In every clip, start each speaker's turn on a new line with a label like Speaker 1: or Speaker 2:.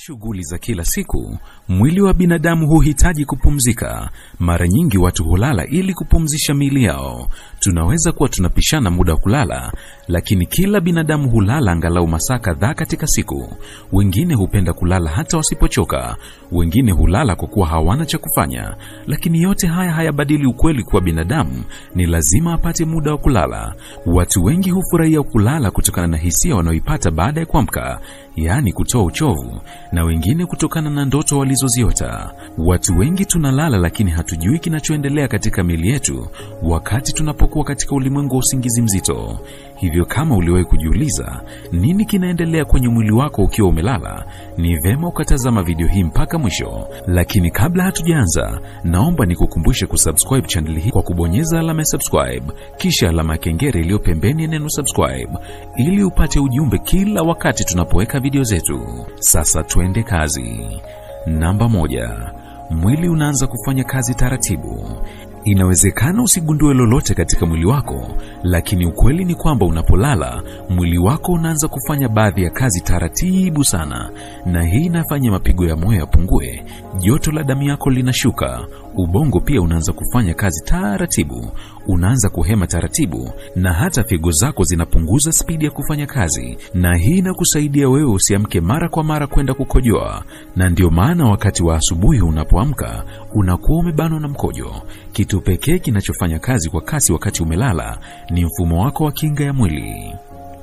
Speaker 1: shughuli za kila siku, mwili wa binadamu huhitaji kupumzika. Mara nyingi watu hulala ili kupumzisha miili yao. Tunaweza kuwa tunapishana muda wa kulala, lakini kila binadamu hulala angalau masaa kadhaa katika siku. Wengine hupenda kulala hata wasipochoka, wengine hulala kwa kuwa hawana cha kufanya. Lakini yote haya hayabadili ukweli kuwa binadamu ni lazima apate muda wa kulala. Watu wengi hufurahia kulala kutokana na hisia wanaoipata baada ya kuamka, yaani kutoa uchovu, na wengine kutokana na ndoto walizoziota. Watu wengi tunalala, lakini hatujui kinachoendelea katika miili yetu wakati tunapokuwa katika ulimwengu wa usingizi mzito. Hivyo kama uliwahi kujiuliza nini kinaendelea kwenye mwili wako ukiwa umelala, ni vema ukatazama video hii mpaka mwisho. Lakini kabla hatujaanza, naomba nikukumbushe kusubscribe channel hii kwa kubonyeza alama ya subscribe, kisha alama ya kengele iliyo pembeni ya neno subscribe, ili upate ujumbe kila wakati tunapoweka video zetu. Sasa twende kazi. Namba moja, mwili unaanza kufanya kazi taratibu. Inawezekana usigundue lolote katika mwili wako, lakini ukweli ni kwamba unapolala mwili wako unaanza kufanya baadhi ya kazi taratibu sana, na hii inafanya mapigo ya moyo yapungue, joto la damu yako linashuka, ubongo pia unaanza kufanya kazi taratibu, unaanza kuhema taratibu, na hata figo zako zinapunguza spidi ya kufanya kazi, na hii inakusaidia wewe usiamke mara kwa mara kwenda kukojoa. Na ndio maana wakati wa asubuhi unapoamka unakuwa umebanwa na mkojo. Kitu pekee kinachofanya kazi kwa kasi wakati umelala ni mfumo wako wa kinga ya mwili.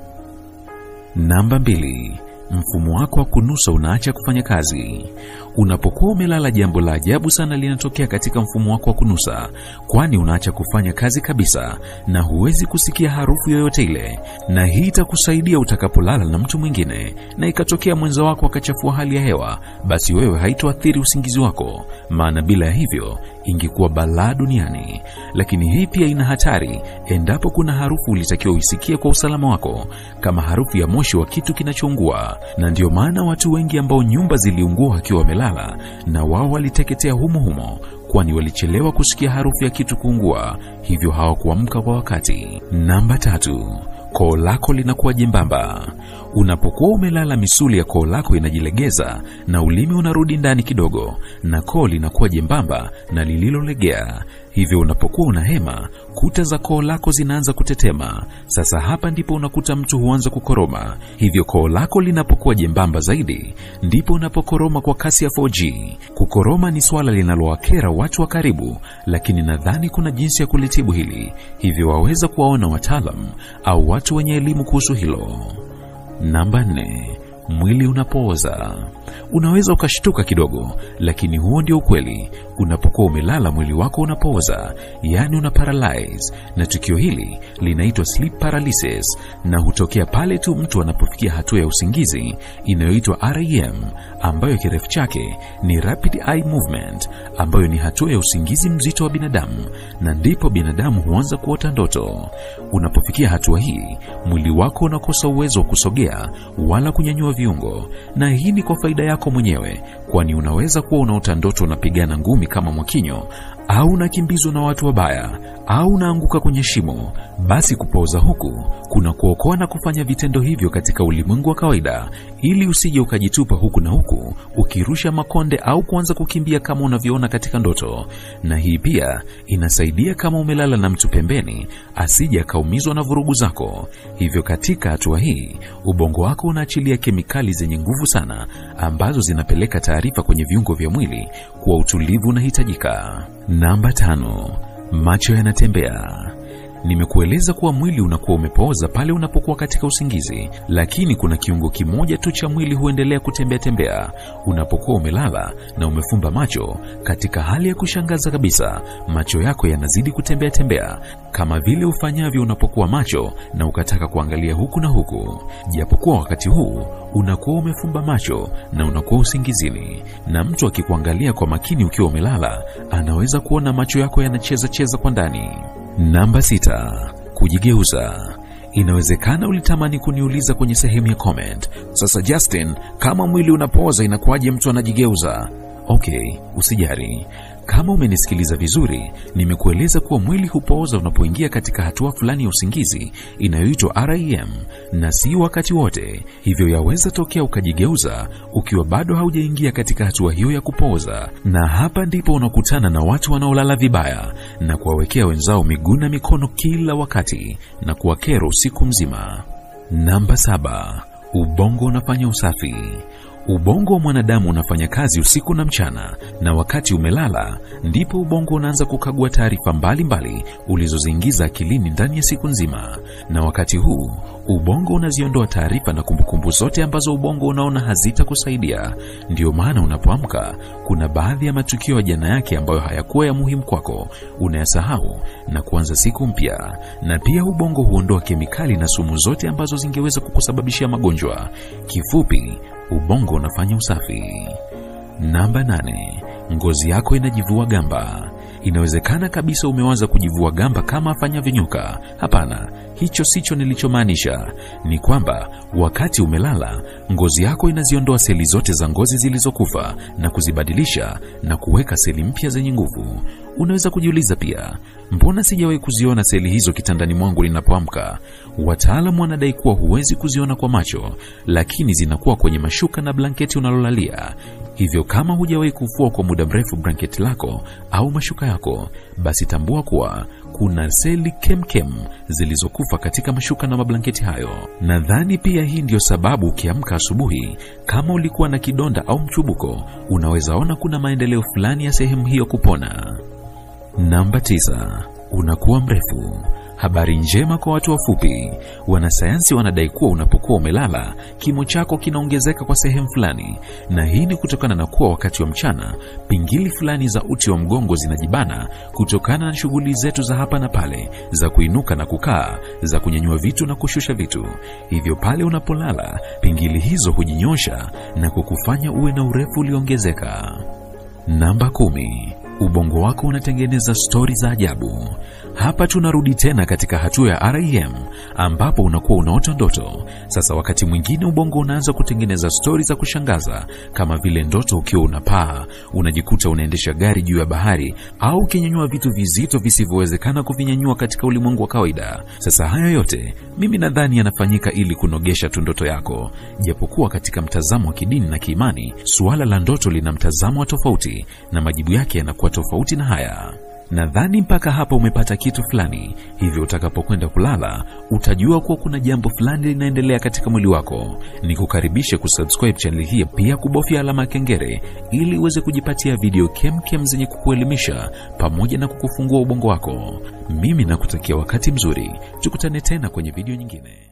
Speaker 1: Namba mbili, mfumo wako wa kunusa unaacha kufanya kazi. Unapokuwa umelala, jambo la ajabu sana linatokea katika mfumo wako wa kunusa, kwani unaacha kufanya kazi kabisa na huwezi kusikia harufu yoyote ile. Na hii itakusaidia utakapolala na mtu mwingine na ikatokea mwenza wako akachafua hali ya hewa, basi wewe haitoathiri usingizi wako, maana bila ya hivyo ingekuwa balaa duniani. Lakini hii pia ina hatari endapo kuna harufu ulitakiwa uisikie kwa usalama wako, kama harufu ya moshi wa kitu kinachoungua. Na ndio maana watu wengi ambao nyumba ziliungua wakiwa wamelala na wao waliteketea humo humo, kwani walichelewa kusikia harufu ya kitu kuungua, hivyo hawakuamka kwa wakati. Namba tatu, koo lako linakuwa jembamba. Unapokuwa umelala, misuli ya koo lako inajilegeza na ulimi unarudi ndani kidogo, na koo linakuwa jembamba na lililolegea. Hivyo unapokuwa unahema, kuta za koo lako zinaanza kutetema. Sasa hapa ndipo unakuta mtu huanza kukoroma. Hivyo koo lako linapokuwa jembamba zaidi, ndipo unapokoroma kwa kasi ya 4G. Kukoroma ni swala linalowakera watu wa karibu, lakini nadhani kuna jinsi ya kulitibu hili, hivyo waweza kuwaona wataalam au watu wenye elimu kuhusu hilo. Namba nne, mwili unapooza. Unaweza ukashtuka kidogo, lakini huo ndio ukweli. Unapokuwa umelala, mwili wako unapooza, yaani una paralyze, na tukio hili linaitwa sleep paralysis, na hutokea pale tu mtu anapofikia hatua ya usingizi inayoitwa REM, ambayo kirefu chake ni rapid eye movement, ambayo ni hatua ya usingizi mzito wa binadamu, na ndipo binadamu huanza kuota ndoto. Unapofikia hatua hii, mwili wako unakosa uwezo wa kusogea wala kunyanyua viungo, na hii ni kwa faida yako mwenyewe, kwani unaweza kuwa unaota ndoto unapigana ngumi kama mwakinyo au unakimbizwa na watu wabaya au unaanguka kwenye shimo. Basi kupooza huku kuna kuokoa na kufanya vitendo hivyo katika ulimwengu wa kawaida, ili usije ukajitupa huku na huku ukirusha makonde au kuanza kukimbia kama unavyoona katika ndoto. Na hii pia inasaidia kama umelala na mtu pembeni, asije akaumizwa na vurugu zako. Hivyo katika hatua hii ubongo wako unaachilia kemikali zenye nguvu sana, ambazo zinapeleka taarifa kwenye viungo vya mwili kuwa utulivu unahitajika. Namba tano, macho yanatembea. Nimekueleza kuwa mwili unakuwa umepooza pale unapokuwa katika usingizi, lakini kuna kiungo kimoja tu cha mwili huendelea kutembea tembea unapokuwa umelala na umefumba macho. Katika hali ya kushangaza kabisa, macho yako yanazidi kutembea tembea kama vile ufanyavyo unapokuwa macho na ukataka kuangalia huku na huku, japokuwa wakati huu unakuwa umefumba macho na unakuwa usingizini. Na mtu akikuangalia kwa makini ukiwa umelala, anaweza kuona macho yako yanacheza cheza kwa ndani. Namba sita, kujigeuza. Inawezekana ulitamani kuniuliza kwenye sehemu ya comment, sasa Justin, kama mwili unapooza inakuwaje mtu anajigeuza? Okay, usijari. Kama umenisikiliza vizuri, nimekueleza kuwa mwili hupooza unapoingia katika hatua fulani ya usingizi inayoitwa REM, na si wakati wote. Hivyo yaweza tokea ukajigeuza ukiwa bado haujaingia katika hatua hiyo ya kupooza, na hapa ndipo unakutana na watu wanaolala vibaya na kuwawekea wenzao miguu na mikono kila wakati na kuwakera usiku mzima. Namba saba, ubongo unafanya usafi. Ubongo wa mwanadamu unafanya kazi usiku na mchana, na wakati umelala ndipo ubongo unaanza kukagua taarifa mbalimbali ulizoziingiza akilini ndani ya siku nzima, na wakati huu ubongo unaziondoa taarifa na kumbukumbu zote ambazo ubongo unaona hazitakusaidia. Ndiyo maana unapoamka, kuna baadhi ya matukio ya jana yake ambayo hayakuwa ya muhimu kwako unayasahau na kuanza siku mpya. Na pia ubongo huondoa kemikali na sumu zote ambazo zingeweza kukusababishia magonjwa. Kifupi, ubongo unafanya usafi. Namba nane, ngozi yako inajivua gamba. Inawezekana kabisa umewaza kujivua gamba kama afanyavyo nyoka. Hapana, hicho sicho nilichomaanisha. Ni kwamba wakati umelala, ngozi yako inaziondoa seli zote za ngozi zilizokufa na kuzibadilisha na kuweka seli mpya zenye nguvu. Unaweza kujiuliza pia, mbona sijawahi kuziona seli hizo kitandani mwangu ninapoamka? Wataalamu wanadai kuwa huwezi kuziona kwa macho, lakini zinakuwa kwenye mashuka na blanketi unalolalia. Hivyo kama hujawahi kufua kwa muda mrefu blanketi lako au mashuka yako, basi tambua kuwa kuna seli kemkem zilizokufa katika mashuka na mablanketi hayo. Nadhani pia hii ndiyo sababu ukiamka asubuhi, kama ulikuwa na kidonda au mchubuko, unaweza ona kuna maendeleo fulani ya sehemu hiyo kupona. Namba tisa, unakuwa mrefu. Habari njema kwa watu wafupi. Wanasayansi wanadai kuwa unapokuwa umelala, kimo chako kinaongezeka kwa sehemu fulani, na hii ni kutokana na kuwa wakati wa mchana pingili fulani za uti wa mgongo zinajibana kutokana na shughuli zetu za hapa na pale, za kuinuka na kukaa, za kunyanyua vitu na kushusha vitu. Hivyo pale unapolala, pingili hizo hujinyosha na kukufanya uwe na urefu ulioongezeka. Namba kumi. Ubongo wako unatengeneza stori za ajabu. Hapa tunarudi tena katika hatua ya REM ambapo unakuwa unaota ndoto. Sasa wakati mwingine ubongo unaanza kutengeneza stori za kushangaza, kama vile ndoto ukiwa unapaa, unajikuta unaendesha gari juu ya bahari, au ukinyanyua vitu vizito visivyowezekana kuvinyanyua katika ulimwengu wa kawaida. Sasa haya yote mimi nadhani yanafanyika ili kunogesha tu ndoto yako, japokuwa katika mtazamo wa kidini na kiimani, suala la ndoto lina mtazamo wa tofauti na majibu yake yanakuwa tofauti na haya. Nadhani mpaka hapa umepata kitu fulani, hivyo utakapokwenda kulala utajua kuwa kuna jambo fulani linaendelea katika mwili wako. Ni kukaribishe kusubscribe channel hii, pia kubofya alama ya kengele ili uweze kujipatia video kemkem zenye kukuelimisha pamoja na kukufungua ubongo wako. Mimi nakutakia wakati mzuri, tukutane tena kwenye video nyingine.